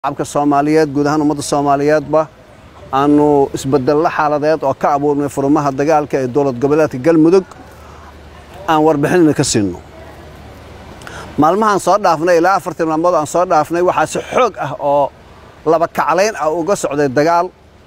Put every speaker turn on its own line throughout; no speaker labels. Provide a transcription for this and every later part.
shacabka soomaaliyeed guud ahaan ummadda soomaaliyeedba aanu isbedello xaaladeed oo ka abuurnay furmaha dagaalka ee dowlad goboleedka galmudug aan warbixinna ka siinno maalmahaan soo dhaafnay ilaa afartii maalmood aan soo dhaafnay waxaa si xoog ah oo laba kaclayn ah uga socday dagaal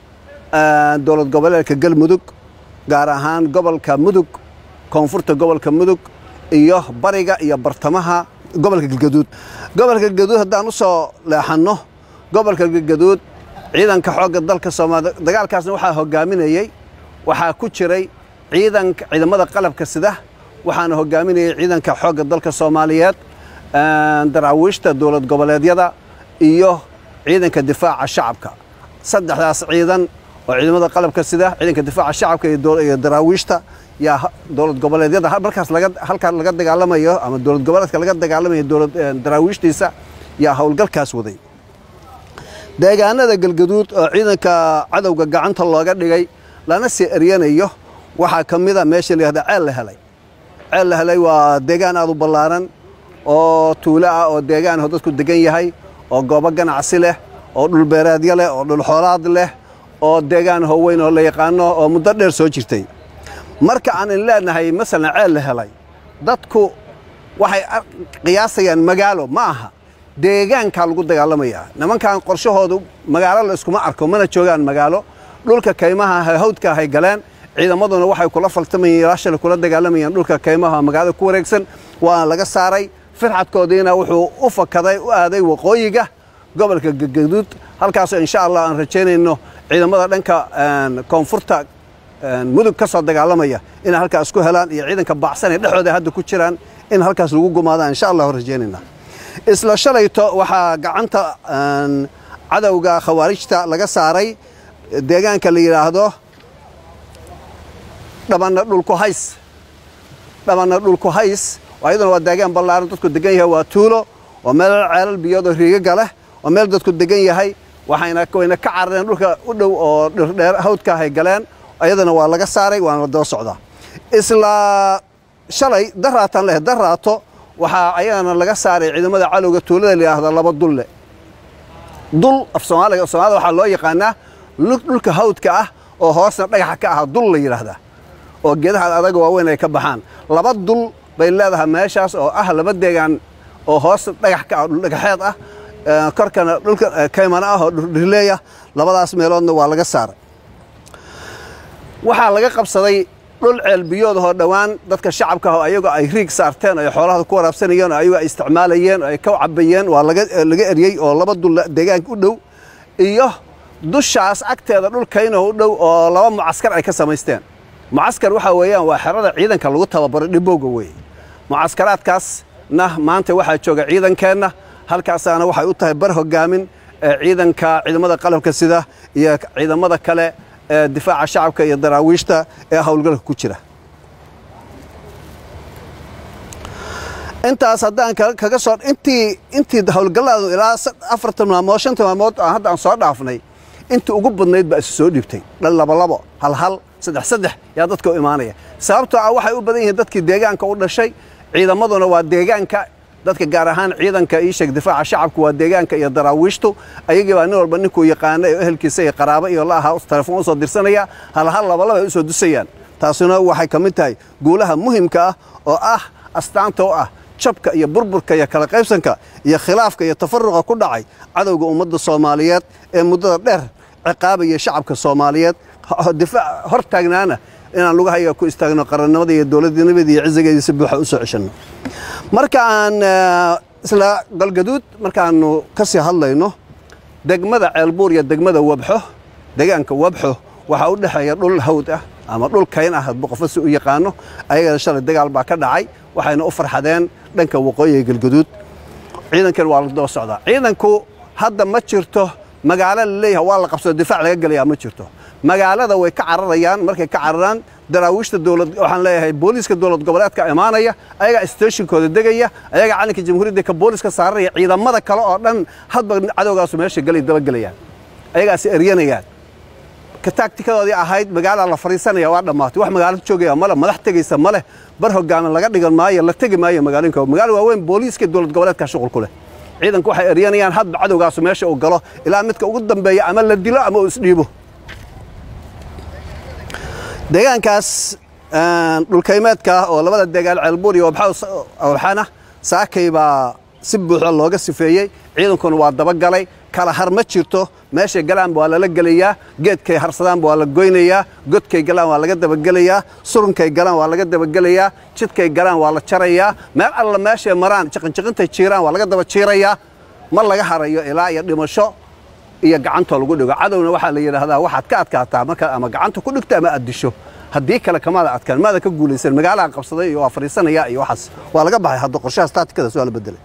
dowlad goboleedka galmudug gaar ahaan gobolka mudug koonfurta gobolka mudug iyo bariga iyo bartamaha gobolka galgaduud gobolka galgaduud haddaan u soo leexanno gobolka galgaduud ciidanka xoogga dalka soomaaliya dagaalkaasna waxaa hogaaminayey waxaa ku jiray ciidanka ciidamada qalabka sida waxaana hogaaminayay ciidanka xoogga dalka soomaaliyeed daraawiishta dowlad goboleedyada iyo ciidanka difaaca shacabka saddexdaas ciidan oo ciidamada qalabka sida ciidanka difaaca shacabka iyo daraawiishta yaa dowlad goboleedyada markaas halkaa laga dagaalamayo ama dowlad goboleedka laga dagaalamayo daraawiishtiisa yaa howlgalkaas waday deegaanada galgaduud oo ciidanka cadowga gacanta looga dhigay lana sii eryanayo waxaa ka mida meesha layihahda ceel la helay ceel la helay waa deegaan aad u ballaaran oo tuulo ah oo deegaan oo dadku degan yahay oo goobo ganacsi leh oo dhulbeereedyo leh oo dhulxoolaad leh oo deegaan hooweyn oo la yaqaano oo muddo dheer soo jirtay marka aan in leenahay masalan ceel la helay dadku waxay qiyaasayaan magaalo ma aha deegaankaa lagu dagaalamayaa nimankan qorshahoodu magaalo la iskuma arko mana joogaan magaalo dhulka kaymaha hawdka hay galeen ciidamaduna waxay kula faltamayeen ilaashale kula dagaalamayeen dhulka kaymaha magaalada ku wareegsan waana laga saaray firxadkoodiina wuxuu u fakaday u aaday waqooyiga gobolka galgaduud halkaasoo insha allah aan rajaynayno ciidamada dhanka koonfurta mudug ka soo dagaalamaya inay halkaas ku helaan iyo ciidanka baacsan ee dhexdooda hadda ku jiraan in halkaas lagu gumaadaan insha allah rajaynayna isla shalayto waxaa gacanta cadowga khawaarijta laga saaray deegaanka la yidhaahdo dhabanna dhulku hays dhabanna dhulku hays ayaduna waa deegaan ballaaran dadku degan yahay waa tuulo waa meel ceelal biyood oo riigaga leh waa meel dadku degan yahay waxayna wayna ka carareen dhulka u dhow oo dhirdheer hawdka hay galeen ayadana waa laga saaray waana la daba socdaa isla shalay daraataan leh daraato waxaa ayagana laga saaray ciidamada cadowga tuulada layidhaahda laba dulle dul af soomaaliga soomaalida waxaa loo yaqaanaa dhulka hawdka ah oo hoosna dhagaxa ka ah dul la yidhaahdaa oo geedaha adaga waaweyn ay ka baxaan laba dul bay leedahay meeshaas oo ah laba deegaan oo hoos dhagax ka ah dhuldhagaxeed ah korkana dhulka kaymana ah oo dhirleeya labadaas meeloodna waa laga saaray waxaa laga qabsaday dhul ceelbiyood oo dhowaan dadka shacabka ah ayagoo ay riig saarteen ay xoolahada ku waraabsanayeen oo ayagoo ay isticmaalayeen oo ay ka cabayeen waa laga eryey oo laba dul deegaanka u dhow iyo dushaas agteeda dhulkaynoo u dhow oo laba mucaskar ay ka samaysteen mucaskar waxaa weeyaan waa xerada ciidanka lagu tababaro dhibowga weeye mucaskaraadkaasna maanta waxaa jooga ciidankeenna halkaasaana waxay u tahay bar hogaamin ee ciidanka ciidamada qalabka sida iyo ciidamada kale ee difaaca shacabka iyo daraawiishta ee howlgalka ku jira intaas haddaan kaga soo intii intii howlgalladu ilaa afartan maalmood shantan maalmood aan hadda aan soo dhaafnay intii ugu badnayd baa isu soo dhiibtay dhan labalabo hal hal saddex saddex yaa dadka u imaanaya sababtoo ah waxay u badan yihiin dadkii deegaanka u dhashay ciidamaduna waa deegaanka dadka gaar ahaan ciidanka iisheeg difaaca shacabku waa deegaanka iyo daraawiishtu ayagii baa nin walba ninkuu yaqaana ee ehelkiisa iyo qaraabo iyo la ahaa telefoon u soo dirsanaya hal hal labalaba ay u soo dusayaan taasuna waxay ka mid tahay guulaha muhimka ah oo ah astaanta u ah jabka iyo burburka iyo kala qaybsanka iyo khilaafka iyo tafaruqa ku dhacay cadowga ummadda soomaaliyeed ee muddada dheer ciqaabaya shacabka soomaaliyeed difaac hor taagnaana inaan lugahayaga ku istaagno qarannimada iyo dowladnimada iyo cizigeedii si buuxa u soo ceshanno marka aan isla galgaduud markaannu ka sii hadlayno degmada ceelbuur iyo degmada wabxo deegaanka wabxo waxaa u dhexeeya dhul hawd ah ama dhul kayn ah hadba qofo si u yaqaano ayagana shalay dagaal baa ka dhacay waxayna u farxadeen dhanka waqooyiga galgaduud ciidankan waa la daba socdaa ciidanku hadda ma jirto magaalo la leeyahay waa la qabsado difaac laga gelayaa ma jirto magaalada way ka cararayaan markay ka cararaan daraawiishta dowlad waxaan leeyahay booliiska dowlad goboleedka imaanaya ayagaa stationkooda degaya ayagaa calanka jamhuuriyadda ka booliiska saaraya ciidamada kale oo dhan hadba cadowgaasu meesha gelay dabagelayaan ayagaasi eryanayaan ka taagtikadoodii ahayd magaalaa la fariisanaya waa dhammaatay wax magaalo joogaya male madax tegaysa maleh bar hogaamin laga dhigan maayo la tegi maayo magaalooyinka magaalo waaweyn booliiska dowlad goboleedka shuqul ku leh ciidanku waxay eryanayaan hadba cadowgaasu meesha uu galo ilaa midka ugu dambeeya ama la dilo ama uu isdhiibo deegaankaas dhulkaymeedka oo labada deegaan ceelbuur iyo waxaana saakay baa si buuxda looga sifeeyey ciidankuna waa dabagalay kala har ma jirto meeshay galaanba waa lala gelayaa geedkay harsadaanba waa la goynayaa godkay galaan waa laga dabagelayaa surunkay galaan waa laga dabagelayaa jidkay galaan waa la jarayaa meel alla meeshay maraan jiqinjiqintay jiiraan waa laga daba jiirayaa ma laga harayo ilaa iyo dhimasho iyo gacantoo lagu dhigo cadowna waxaa la yidhaahdaa waxaad ka adkaataa markaad ama gacanta ku dhigto ama aad disho haddii kale kamaada adkaan maada ka guulaysan magaalaha qabsaday iyo waa fadhiisanaya iyo waxaas waa laga baxay hadda qorshahaas taatikadaas waa la bedelay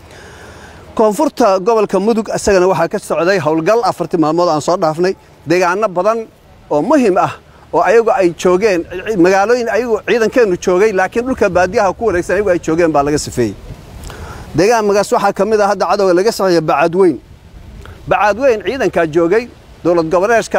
koonfurta gobolka mudug isagana waxaa ka socday howlgal afartii maalmood aan soo dhaafnay deegaano badan oo muhim ah oo ayagu ay joogeen magaalooyin ayagu ciidankeennu joogay laakiin dhulka baadiyaha ku wareegsan ayagu ay joogeen baa laga sifeeyey deegaanmagaas waxaa ka mid ah hadda cadowga laga saxeeya bacaadweyn bacaadweyn ciidankaa joogay dowlad goboleedka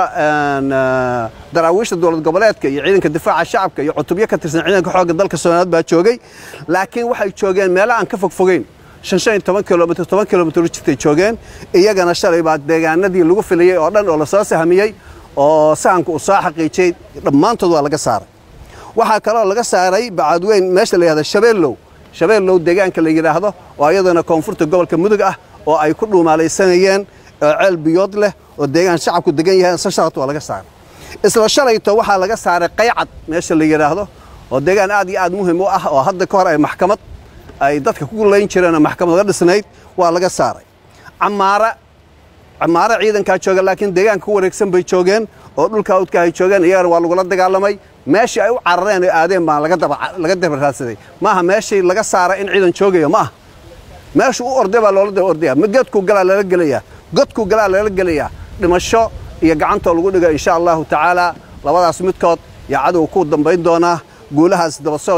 daraawiishta dowlad goboleedka iyo ciidanka difaaca shacabka iyo cutubyo ka tirsan ciidanka xoogga dalka soomaaliyeed baa joogay laakiin waxay joogeen meelo aan ka fogfogeyn shan toban kilomitr toban kilomitr jirtay joogeen iyagana shalay baa deegaanadii lagu filayey oo dhan oo lasoo sahmiyey oo sahanka uu soo xaqiijiyey dhammaantood waa laga saaray waxaa kaloo laga saaray bacaadweyn meesha la yihahda shabeellow shabeellow deegaanka la yidhaahdo oo iyadana koonfurta gobolka mudug ah oo ay ku dhuumaalaysanayeen ceel biyood leh oo deegaan shacabku degan yahay sashalat waa laga saaray isla shalayto waxaa laga saaray qaycad meesha la yidhaahdo oo deegaan aad iyo aad muhim u ah oo hadda ka hor ay maxkamad ay dadka ku layn jireen oo maxkamad laga dhisnayd waa laga saaray camaara camaare ciidankaa jooga laakiin deegaanka ku wareegsan bay joogeen oo dhulka awdka ay joogeen iyagana waa lagula dagaalamay meeshii ay u carareen oo aadeen baa laga daba raadsaday maaha meeshii laga saaray in ciidan joogayo ma aha meeshu u orday baa loola daba ordaya mid godkuu galaa lala gelayaa godkuu galaa lala gelayaa dhimasho iyo gacantoo lagu dhigo insha allahu tacaala labadaas midkood yaa cadow ku dambayn doonaa guulahaas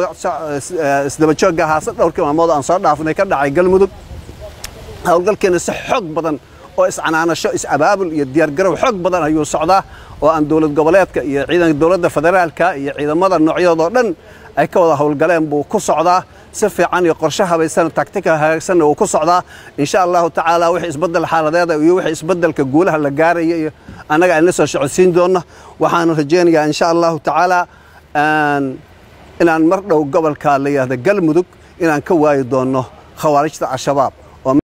isdaba joogga ahaase dhowrkii maalmood aan soo dhaafnay ka dhacay galmudug howlgalkeena si xoog badan oo iscanaanasho is-abaabul iyo diyaargarow xoog badan ayuu socdaa oo aan dowlad goboleedka iyo ciidanka dowladda federaalka iyo ciidamada noocyadoodoo dhan ay ka wada howlgaleen buu ku socdaa si fiican iyo qorshe habaysan taktika hagaagsanna wuu ku socdaa insha allahu tacaala wixii isbeddel xaaladeeda iyo wixii isbeddelka guulaha la gaaraya iyo annaga aan la soo socodsiin doonno waxaan rajaynayaa insha allahu tacaala inaan mar dhow gobolka la yidhahda galmudug inaan ka waayi doonno khawaarijta al-shabaab